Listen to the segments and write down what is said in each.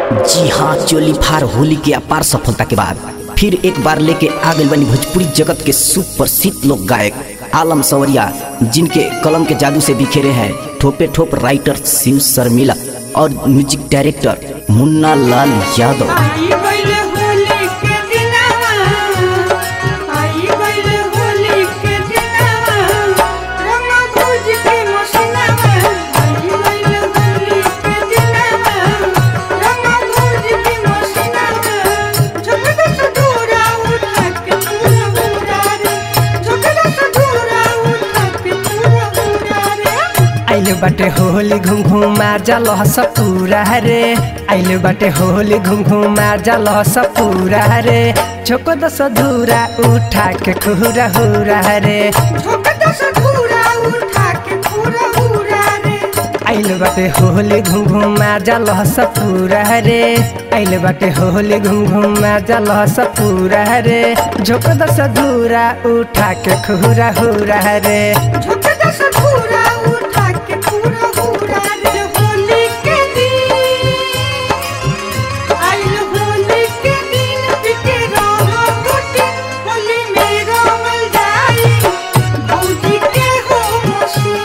जी हाँ चोली फार होली के अपार सफलता के बाद फिर एक बार लेके आ गई बनी भोजपुरी जगत के सुप्रसिद्ध लोक गायक आलम सवरिया जिनके कलम के जादू से बिखेरे हैं ठोपे ठोप राइटर शिव शर्मिला और म्यूजिक डायरेक्टर मुन्ना लाल यादव आई गइल होली के दिनवा आई गइल होली के दिनवा रंग भुज के मसनवा आई गइल होली के दिनवा रंग भुज के मसनवा झुकदा सधूरा उठा के पूरा पूरा रे झुकदा सधूरा उठा के पूरा पूरा रे आइले बाटे होली घुम घुम मार जा लहस पूरा रे आइले बाटे होली घुम घुम मार जा लहस पूरा रे छोको दस धूरा उठा के खुरा हुरा रे झुकदा सधूरा उठा के पूरा पूरा रे आइले बाटे होली घुम घुम मार जा लहस पूरा रे आइले बाटे होली घुम घुम मार जा लहस पूरा रे झोको दस धूरा उठा के खुरा हुरा रे झुकदा सधूरा उठा के पूरा पूरा रे होली के दिन आइल होली के दिन बिके रहो गोटी होली में रमल जाई भौजी के हो मसी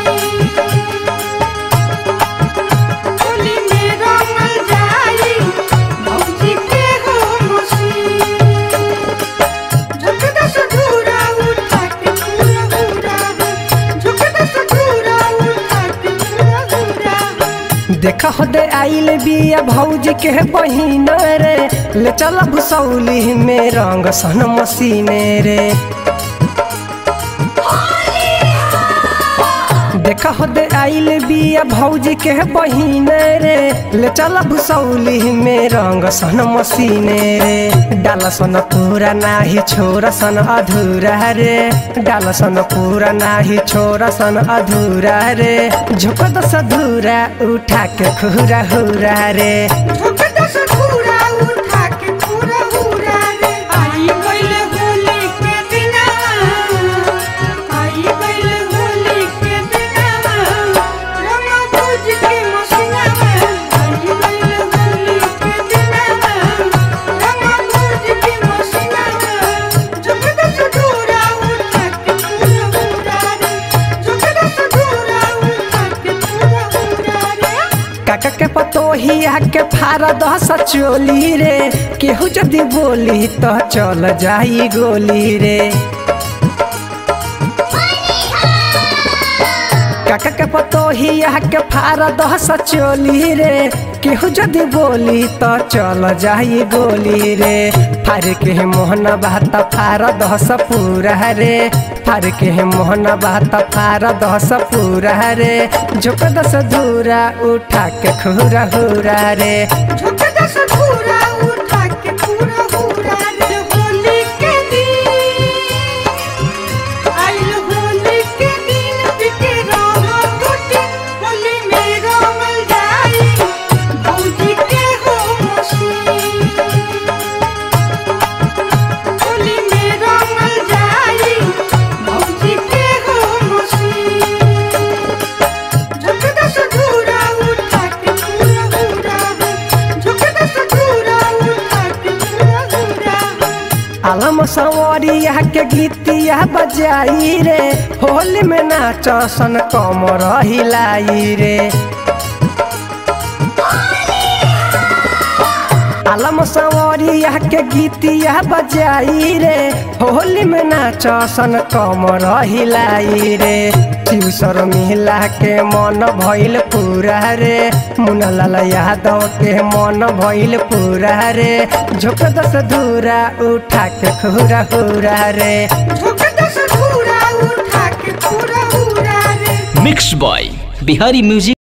होली में रमल जाई भौजी के हो मसी झुकदा सधूरा उठा के पूरा पूरा झुकदा सधूरा उठा के पूरा पूरा देख होदे आइल बिया भौजी के बहिन रे ले चल भुसौली में रंग सन मसीने रे देख होदे आइल बिया भौजी के बहिन रे ले चल भुसौली में रंग सन मसीने रे डाल सन पूरा नाही छोरा सन अधूरा रे डाल सन पूरा नाही छोरा सन अधूरा रे झुक दस धूरा उठा के खुरा हुरा रे झुकदा सधूरा उठा के पूरा पूरा रे आई गइल होली के दिनवा आई गइल होली के दिनवा रंग भुज के मसनवा आई गइल होली के दिनवा रंग भुज के मसनवा झुकदा सधूरा उठा के पूरा पूरा रे झुकदा सधूरा उठा के पूरा पूरा रे काका के पतोहिया के फारा दस चोली रे केहू जदि बोली तो चल जाई गोली रे काका के पतोहिया के फारा दस चोली रे केहू जदि बोली तो चल जाई गोली रे फार के मोहन बात फार दस पूरा रे फार के मोहन बात फार दस पूरा रे झुक दस धूरा उठा के खुरा हुरा रे झुकदा सधूरा उठा के पूरा पूरा रे होली के दिन आइल होली के दिन बिके रहो गोटी होली में रमल जाई भौजी के हो मसी होली में रमल जाई भौजी के हो मसी झुकदा सधूरा उठा के पूरा पूरा झुकदा सधूरा उठा के पूरा पूरा आलम सवरिया के गीतिया बजाई रे होली में नाच सन कमर हिलाई रे आलम सवरिया के गीतिया बजाई रे होली में नाच सन कमर हिलाई रे शिवसर मिला के मन भइल पूरा रे मुनलाल यादव के मन भइल पूरा रे झुक दस धूरा उठा के खुरा हुरा रे झुकदा सधूरा उठा के पूरा पूरा रे मिक्स बॉय बिहारी म्यूजिक